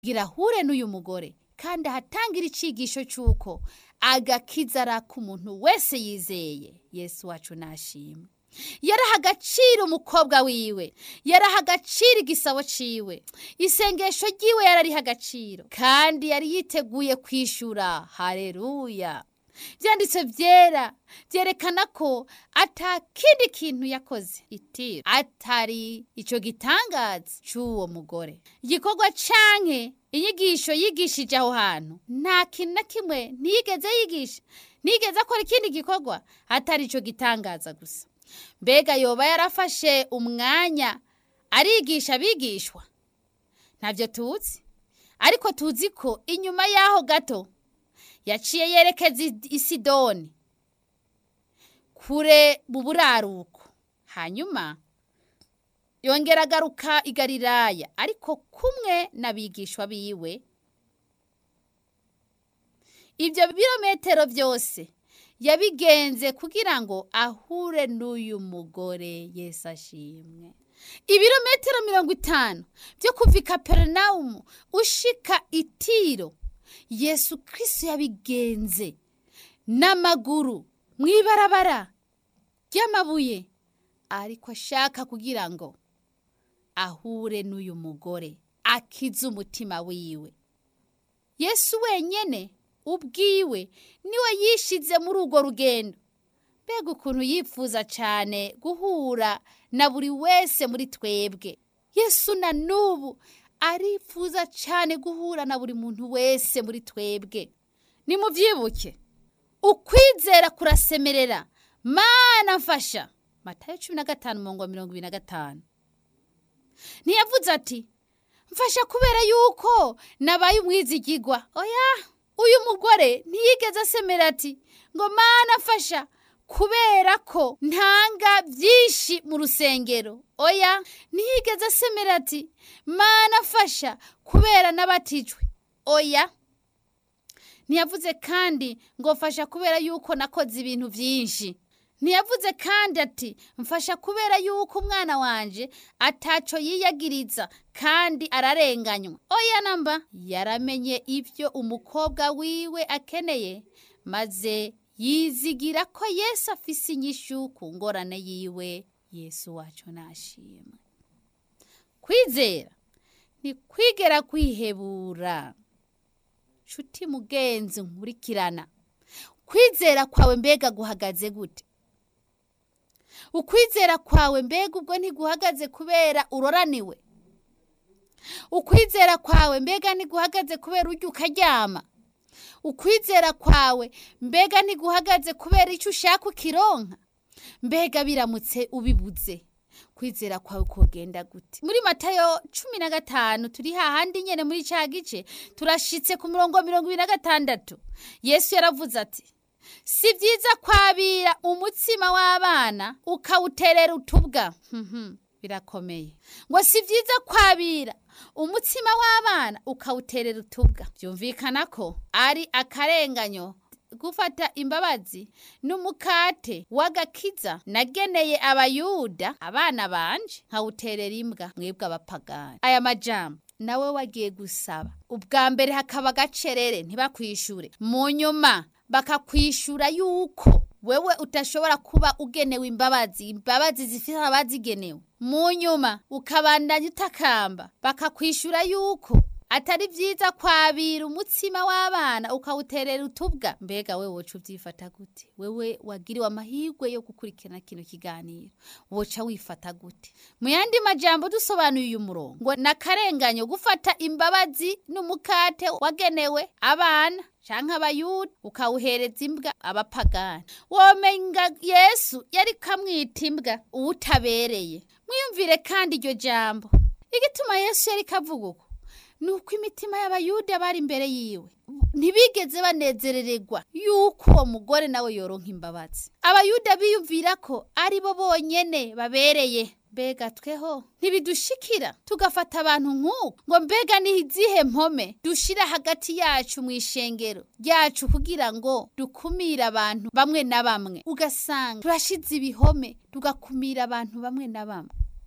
gira ahure n'uyu mugore kandi ahatangira icigisho cy'uko agakiza ari ak'umuntu wese yizeye yesu wacu nashimwe yaraha agaciro umukobwa wiwe yaraha agaciro igisabo ciwe isengesho ryiwe yarariha agaciro kandi yari yiteguye kwishura hareruya byanditse byera byerekana ko ata kindi kintu yakoze itiro atari icyo gitangaza cy'uwo mugore igikorwa canke inyigisho yigishije aho hantu nta kintu na kimwe ntiyigeze yigisha ntiyigeze akora ikindi gikorwa atari icyo gitangaza gusa mbega yoba yarafashe umwanya arigisha abigishwa ntabyo tuzi ariko tuzi ko inyuma y'aho gato yaciye yerekeza i sidoni kure mu buraruko hanyuma yongera agaruka i galilaya ariko kumwe n'abigishwa biwe ibyo birometero byose yabigenze kugira ngo ahure n'uyu mugore Yesu ashimwe ibirometero mirongo itanu byo kuva i kaperinawumu ushika itiro yesu kirisi yabigenze n'amaguru mu ibarabara ry'amabuye ariko ashaka kugira ngo ahure n'uyu mugore akize umutima wiwe yesu wenyine ubwiwe niwe yishize muri urwo rugendo mbega ukuntu yifuza cyane guhura na buri wese muri twebwe yesu na n'ubu arifuza cyane guhura na buri muntu wese muri twebwe nimubyibuke ukwizera kurasemerera mana mfasha matayo cumi na gatanu mirongo mirongo ibiri na gatanu ntiyavuze ati mfasha kubera yuko nabaye umwizigigwa oya uyu mugore ntiyigeze asemera ati ngo mana mfasha kubera ko ntanga byinshi mu rusengero oya ntiyigeze asemera ati mana mfasha kubera n'abatijwe oya ntiyavuze kandi ngo mfasha kubera yuko nakoze ibintu byinshi ntiyavuze kandi ati mfasha kubera yuko umwana wanje ataco yiyagiriza kandi ararenganywa oya namba yaramenye ibyo umukobwa wiwe akeneye maze yizigira ko yesu afise inyishu ku ngorane yiwe yesu wacu nashimwe kwizera ni kwigera kwihebura nshuti mugenzi nkurikirana kwizera kwawe mbega guhagaze gute ukwizera kwawe mbega ubwo ntiguhagaze kubera uroraniwe ukwizera kwawe mbega ntiguhagaze kubera ujya ukaryama ukwizera kwawe mbega ntiguhagaze kubera icyo ushaka ukironka mbega biramutse ubibuze kwizera kwawe kugenda gute muri matayo cumi na gatanu turi hahandi nyine muri cya gice turashitse ku murongo mirongo ibiri na gatandatu yesu yaravuze ati si byiza kwabira umutsima w'abana ukawuterera utubwa birakomeye ngo si byiza kwabira umutsima w'abana ukawuterera utubwa byumvikana ko ari akarenganyo gufata imbabazi n'umukate w'agakiza nageneye abayuda abana banje nkawuterera imbwa mwebwe abapagani aya majambo nawe wagiye gusaba ubwa mbere hakaba agacerere ntibakwishure mu nyuma bakakwishura yuko wewe utashobora kuba ugenewe imbabazi imbabazi zifite abazigenewe mu nyuma ukabandanya utakamba bakakwishura yuko atari byiza kwabira umutsima w'abana ukawuterera utubwa mbega we woca ubyifata gute wewe wagiriwe amahirwe yo gukurikirana kino kiganiro woca wifata gute mu yandi majambo dusobanuye uyu murongo ngo nakarenganyo gufata imbabazi n'umukate wagenewe abana canke abayuda ukawuhereza imbwa abapagani womenga yesu yari kamwita imbwa uwutabereye mwiyumvire kandi iryo jambo igituma yesu yari kavuga uko nuko imitima y'abayuda bari imbere yiwe ntibigeze banezerererwa yuko uwo mugore nawe yoronka imbabazi abayuda biyumvira ko ari bo bonyene babereye mbega tweho ntibidushikira tugafata abantu nk'uko ngo mbega ni izihe mpome dushira hagati yacu mu ishengero ryacu kugira ngo dukumire abantu bamwe na bamwe ugasanga turashize ibihome tugakumira abantu bamwe na bamwe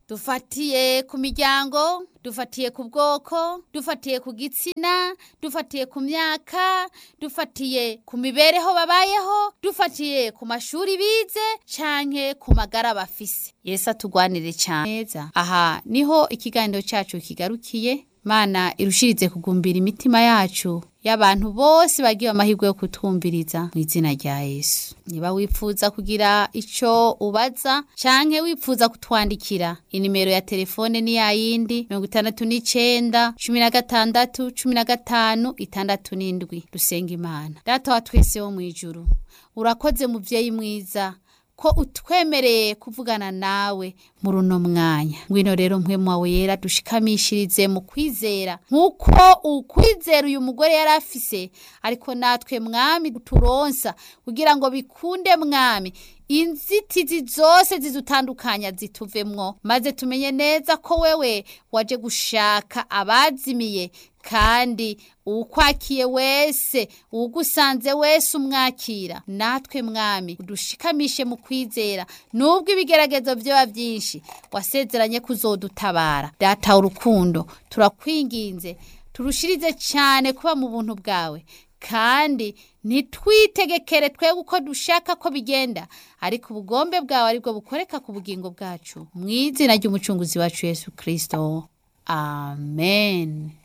dufatiye ku miryango dufatiye ku bwoko dufatiye ku gitsina dufatiye ku myaka dufatiye ku mibereho babayeho dufatiye ku mashuri bize canke ku magara bafise yesu atugwanire cyane neza aha niho ikiganiro cyacu kigarukiye mana irushirize kugumbira imitima yacu y'abantu bose bagiye amahirwe yo kutwumviriza mu izina rya yesu niba wifuza kugira icyo ubaza canke wifuza kutwandikira inimero ya telefone ni yayindi mirongo itandatu n'icenda cumi na gatandatu cumi na gatanu itandatu n'indwi dusenga imana data wa twese wo mu ijuru urakoze muvyeyi mwiza ko utwemereye kuvugana nawe muri uno mwanya ngwino rero mpwemu wawe yera dushikamishirize mu kwizera nk'uko ukwizera uyu mugore yari afise ariko natwe mwami turonsa kugira ngo bikunde mwami inzitizi zose zidutandukanya zituvemwo maze tumenye neza ko wewe waje gushaka abazimiye kandi uwukwakiye wese uwugusanze wese umwakira natwe mwami udushikamishe mu kwizera nubwo ibigeragezo vyoba vyinshi wasezeranye kuzodutabara data urukundo turakwinginze turushirize cyane kuba mu buntu bwawe kandi ntitwitegekere twebwe uko dushaka ko bigenda ariko ubugombe bwawe aribwo bukoreka ku bugingo bwacu mu izina ry'umucunguzi wacu yesu kirisito amen